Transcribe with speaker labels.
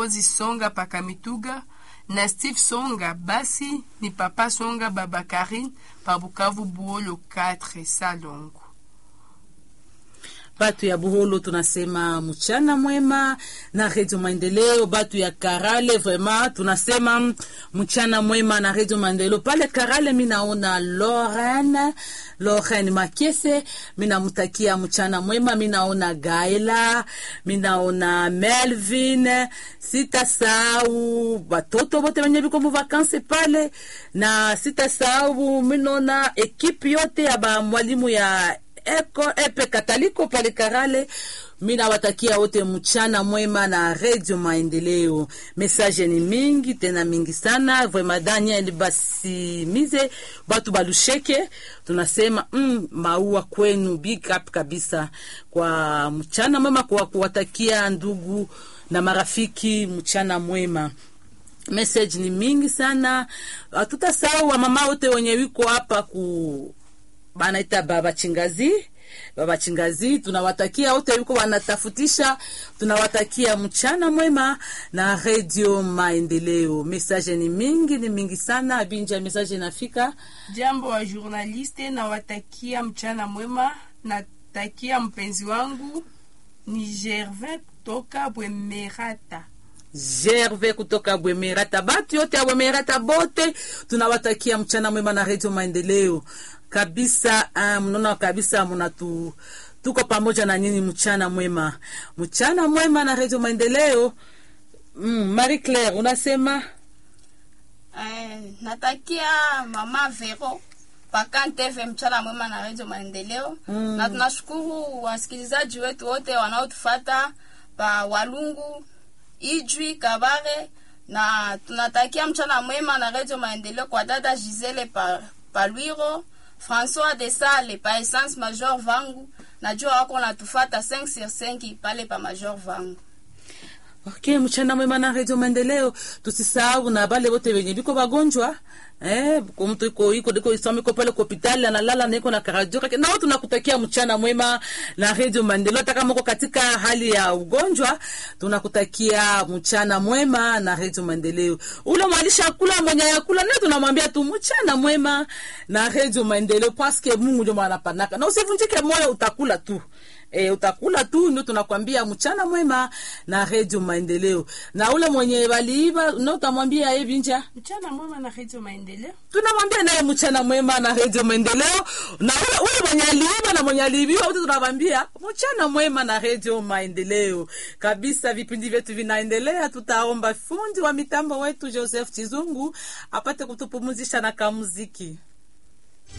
Speaker 1: Rosi Songa Pakamituga na Steve Songa, basi ni Papa Songa Baba Karine pa Bukavu Buolo 4 Salongo.
Speaker 2: batu ya buholo tunasema mchana mwema na redio maendeleo batu ya karale vrema tunasema mchana mwema na redio maendeleo pale karale minaona loren loren makese minamutakia mchana mwema minaona gaela minaona melvin sitasau batoto bote benye biko mu vakanse pale na sitasau minaona ekipe yote ya bamwalimu ya eko epe kataliko pale Karale. Mina watakia wote mchana mwema na redio Maendeleo. Message ni mingi tena mingi sana, vraiment Daniel basimize batu balusheke, tunasema mm, maua kwenu, big up kabisa kwa mchana mwema, kwa kuwatakia ndugu na marafiki mchana mwema message ni mingi sana, hatutasahau wamama wote wenye wiko hapa ku banaita baba chingazi baba chingazi tunawatakia wote yuko wanatafutisha tunawatakia mchana mwema na redio maendeleo message ni mingi ni mingi sana abinja message inafika
Speaker 1: Jambo wa journaliste, nawatakia mchana mwema. Natakia mpenzi wangu ni Gervin toka Bwemerata.
Speaker 2: gerve kutoka bwemerata batu yote ya bwemerata bote tunawatakia mchana mwema na redio maendeleo kabisa uh, mnaona kabisa mnatu tuko pamoja na nyinyi mchana mwema mchana mwema na redio maendeleo mm, marie claire unasema
Speaker 3: Eh, natakia mama Vero Pakanteve mchana mwema na redio Maendeleo
Speaker 2: Mm.
Speaker 3: na tunashukuru wasikilizaji wetu wote wanaotufata pa Walungu, Ijwi, Kabare na tunatakia mchana mwema na redio Maendeleo kwa dada Gisele pa, pa Lwiro, François de Sale pa Essence Major Vangu, najua wako natufata 5 sur 5 pale pa Major Vangu.
Speaker 2: okay mchana mwema na redio maendeleo tusisahau na bale bote wenye biko bagonjwa eh, kwa mtu iko iko iko isome iko pale kwa hospitali analala na iko na karadio kake nao tunakutakia mchana mwema na redio maendeleo hata kama uko katika hali ya ugonjwa tunakutakia mchana mwema na redio maendeleo ule mwalisha kula mwenye yakula naye tunamwambia tu mchana mwema na redio maendeleo paske Mungu ndio mwanapanaka na usivunjike moyo utakula tu E, utakula tu ndio tunakwambia mchana mwema na redio maendeleo na ule mwenye waliiba no utamwambia hivi nja
Speaker 1: Mchana mwema na redio Maendeleo.
Speaker 2: tunamwambia naye mchana mwema na redio maendeleo na ule, ule mwenye aliiba na mwenye aliibiwa wote tunamwambia mchana mwema na redio maendeleo kabisa vipindi vyetu vinaendelea tutaomba fundi wa mitambo wetu joseph chizungu apate kutupumuzisha na kamuziki